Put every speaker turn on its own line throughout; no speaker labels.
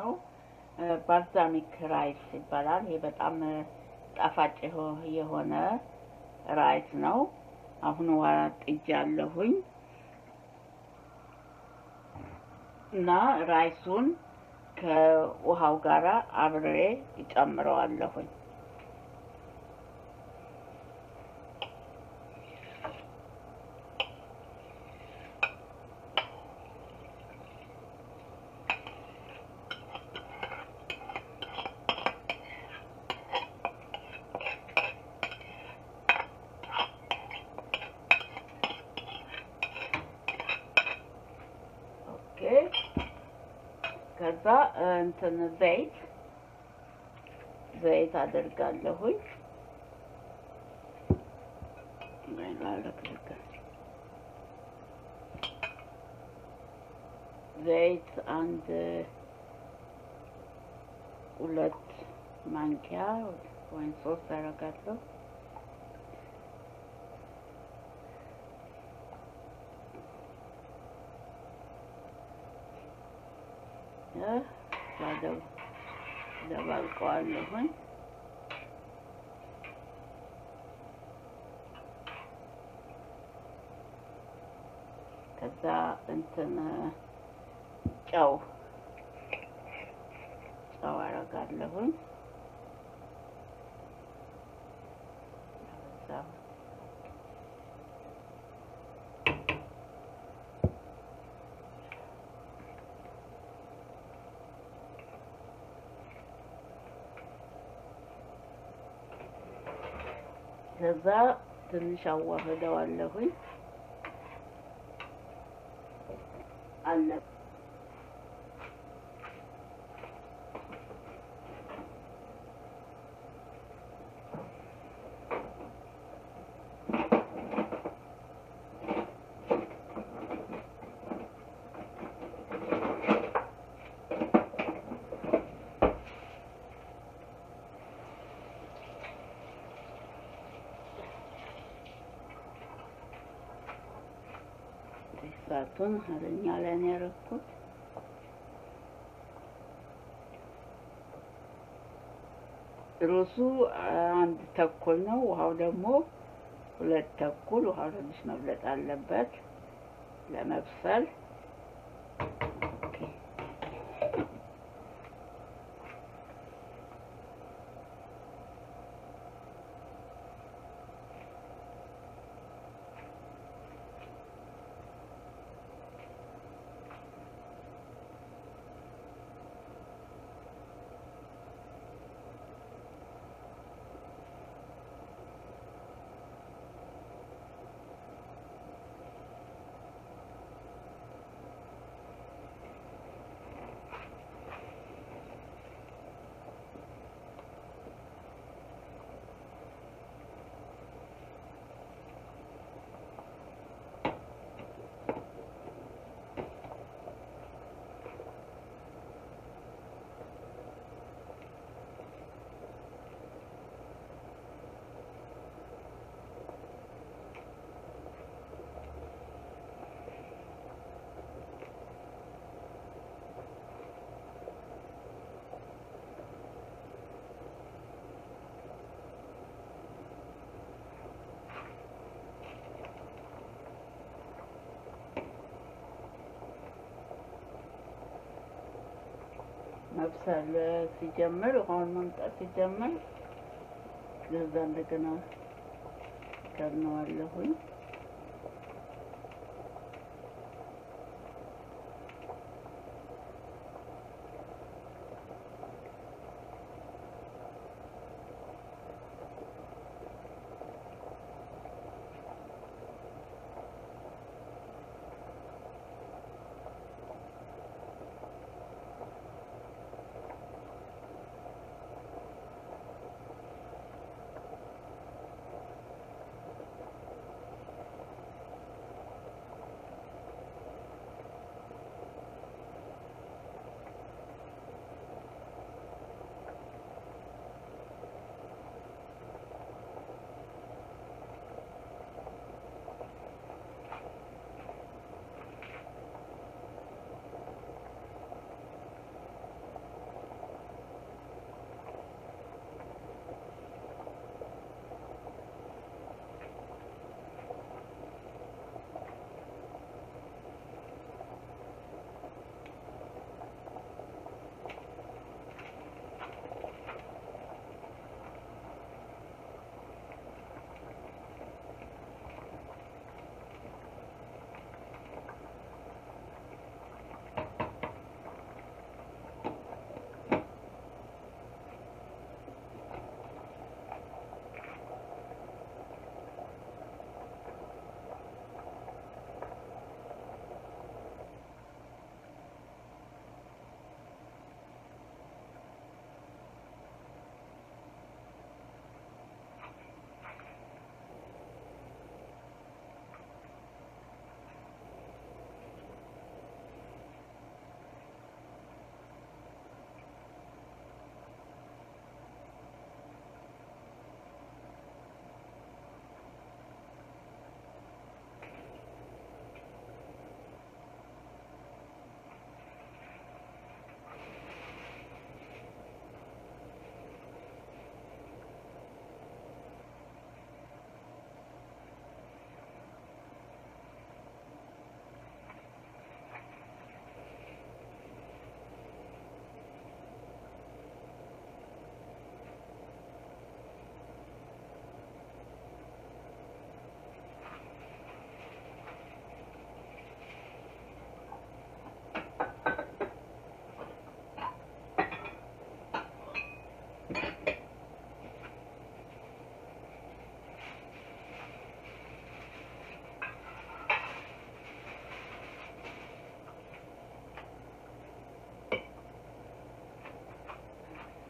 ነው። ባልዛሚክ ራይስ ይባላል። ይሄ በጣም ጣፋጭ የሆነ ራይስ ነው። አሁን ውሃ ጥጃለሁኝ እና ራይሱን ከውሃው ጋር አብሬ ይጨምረዋለሁኝ። ኦኬ ከዛ እንትን ዘይት ዘይት አደርጋለሁኝ። ዘይት አንድ ሁለት ማንኪያ ወይም ሶስት አደርጋለሁ። ደባልቀዋለሁኝ። ከዛ እንትን ጨው ጨው አደርጋለሁኝ። ከዛ ትንሽ አዋህደዋለሁኝ አለ እሳቱን ኃይለኛ ላይ ነው ያደረኩት። ሩዙ አንድ ተኩል ነው። ውሃው ደግሞ ሁለት ተኩል። ውሃው ትንሽ መብለጥ አለበት ለመብሰል። መብሰል ሲጀምር ውሃውን መምጣት ሲጀምር ከዛ እንደገና ከድነዋለሁኝ።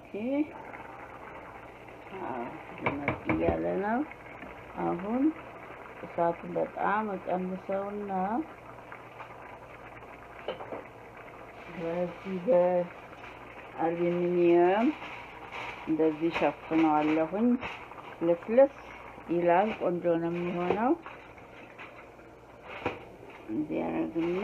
ኦኬ መጥ እያለ ነው። አሁን እሳቱን በጣም እቀንሰውና በዚህ በአሉሚኒየም እንደዚህ ሸፍነዋለሁኝ። ልስልስ ይላል። ቆንጆ ነው የሚሆነው። እንዲህ ያደርግና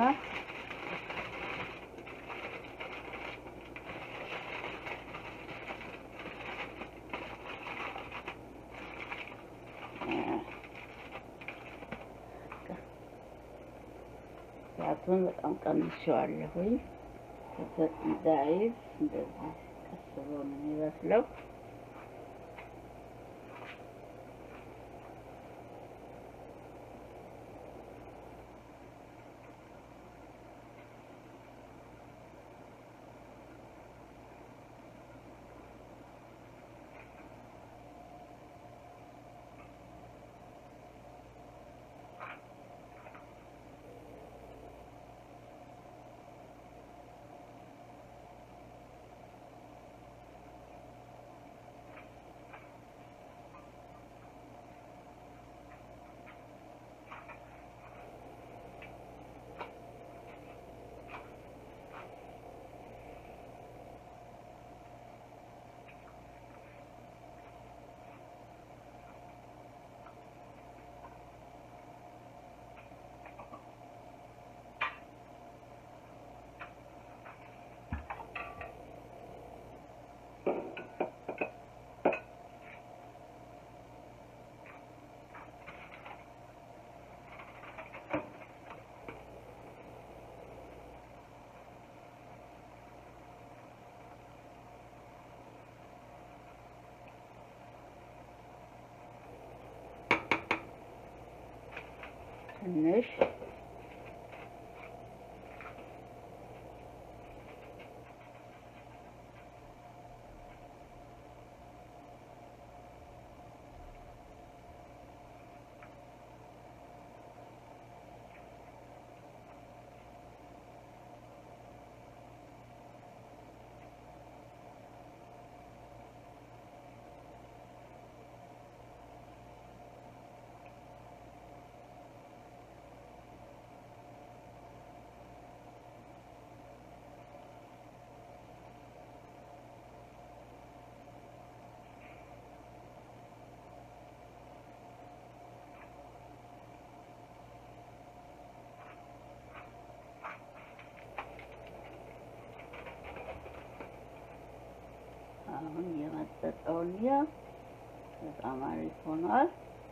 እሳቱን በጣም ቀንሼዋለሁኝ። እንዳይዝ እንደዚህ ቀስ ብሎ ነው የሚበስለው። ትንሽ አሁን የመጠጠውን ያ በጣም አሪፍ ሆኗል።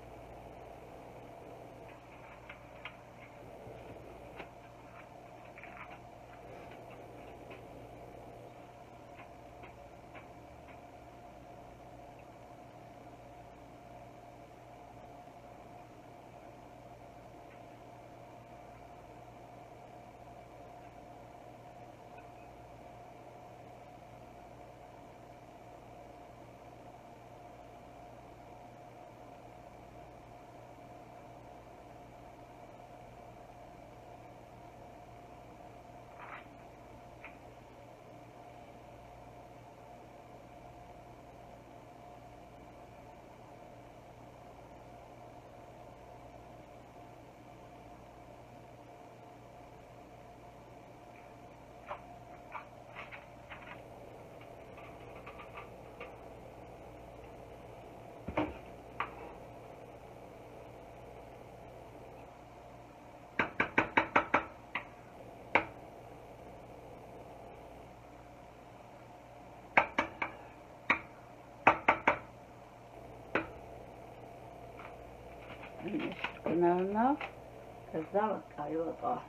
ትንሽ ነውና ከዛ በቃ ይወጣዋል።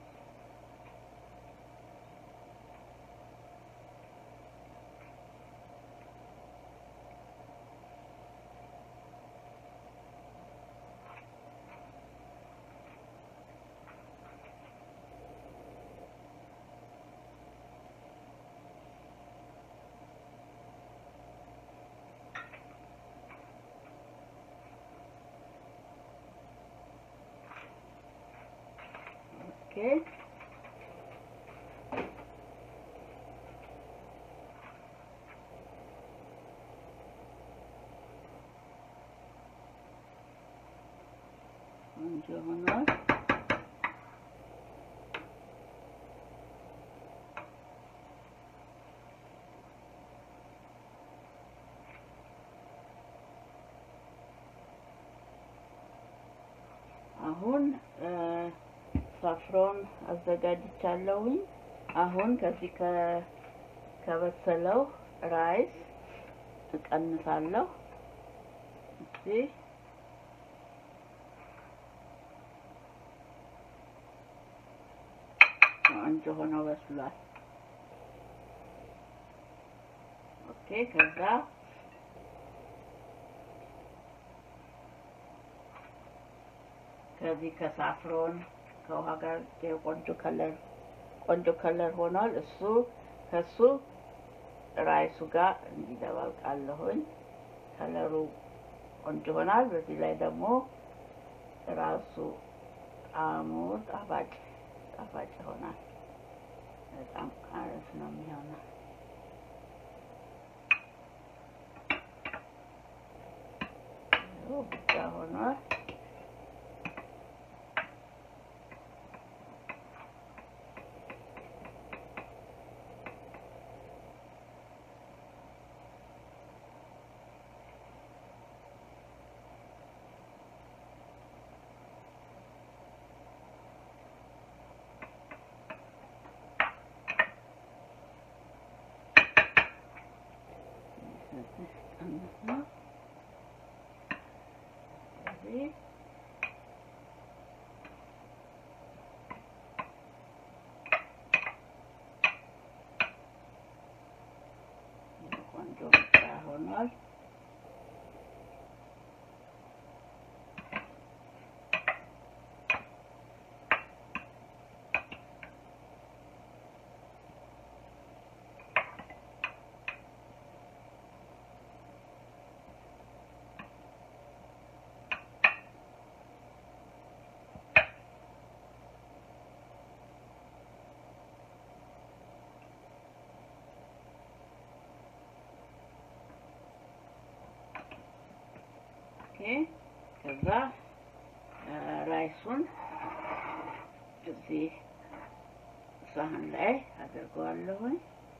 ኦኬ ቆንጆ ሆኗል። አሁን ሳፍሮን አዘጋጅቻለሁኝ። አሁን ከዚህ ከበሰለው ራይስ እቀንሳለሁ። እዚህ ቆንጆ ሆኖ በስሏል። ኦኬ ከዛ ከዚህ ከሳፍሮን ከውሃ ጋር የቆንጆ ከለር ቆንጆ ከለር ሆኗል። እሱ ከሱ ራይሱ ጋር እንዲደባልቃለሁኝ። ከለሩ ቆንጆ ሆናል። በዚህ ላይ ደግሞ ራሱ ጣዕሙ ጣፋጭ ጣፋጭ ይሆናል። በጣም አሪፍ ነው የሚሆነው። ብቻ ሆኗል። ቆንጆ ብቻ ሆኗል። ከዛ ራይሱን እዚህ ሳህን ላይ አድርገዋለሁኝ።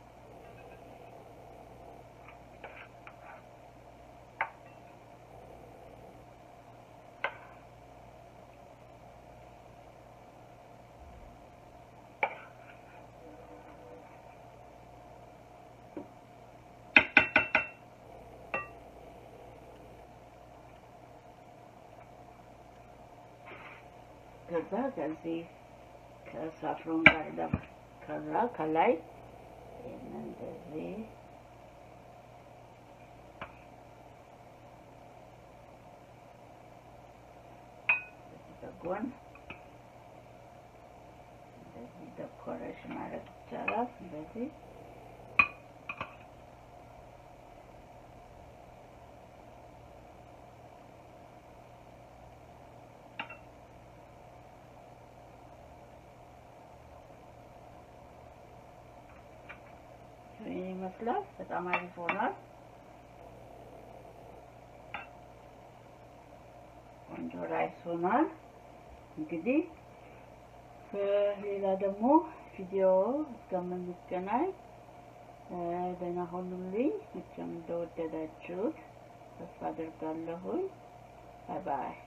ከዛ ከዚህ ከሳፍሮን ጋር ደግሞ ከዛ ከላይ ይህንን እንደዚህ በጎን እንደዚህ ዴኮሬሽን ማድረግ ይቻላል። እንደዚህ ይመስላል። በጣም አሪፍ ሆኗል። ቆንጆ ራይስ ሆኗል። እንግዲህ ሌላ ደግሞ ቪዲዮ እስከምንገናኝ ደህና ሁኑልኝ። መቼም እንደወደዳችሁት ተስፋ አድርጋለሁኝ። ባይ ባይ።